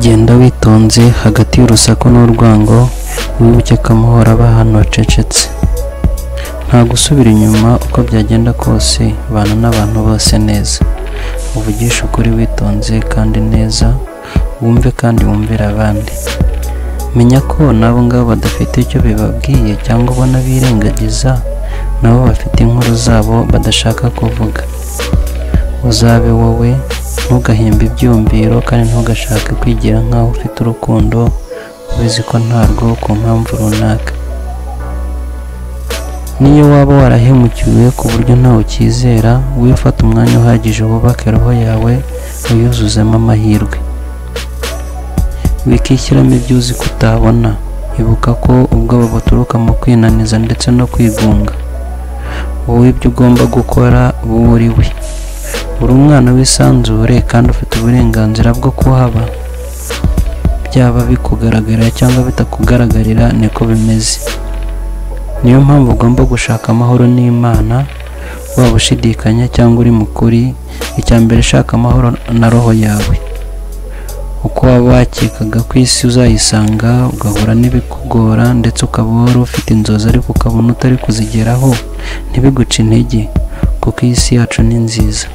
genda witonze hagati y'urusaku n'urwango wibuke ko amahoro aba ahantu hacecetse nta gusubira inyuma uko byagenda kose bana n'abantu bose neza uvugishe ukuri witonze kandi neza wumve kandi wumvira abandi menya ko nabo ngabo badafite icyo bibabwiye cyangwa ubona birengagiza nabo bafite inkuru zabo badashaka kuvuga uzabe wowe ntugahimbe ibyumviro kandi ntugashake kwigira nk'aho ufite urukundo ubizi ko ntarwo ku mpamvu runaka niyo waba warahemukiwe ku buryo ntawe ucyizera wifata umwanya uhagije wubake roho yawe uyuzuzemo amahirwe bikishyiramo ibyo uzi ko utabona ibuka ko ubwoba buturuka mu kwinaniza ndetse no kwigunga wowe ibyo ugomba gukora wowe uri we uri umwana w'isanzure kandi ufite uburenganzira bwo kuhaba byaba bikugaragarira cyangwa bitakugaragarira niko bimeze niyo mpamvu ugomba gushaka amahoro n'imana waba ushidikanya cyangwa uri mukuri icya mbere shaka amahoro na roho yawe uko waba wakekaga ko isi uzayisanga ugahura n'ibikugora ndetse ukaba wari ufite inzozi ariko ukabona utari kuzigeraho ntibiguce intege kuko iyi si yacu ni nziza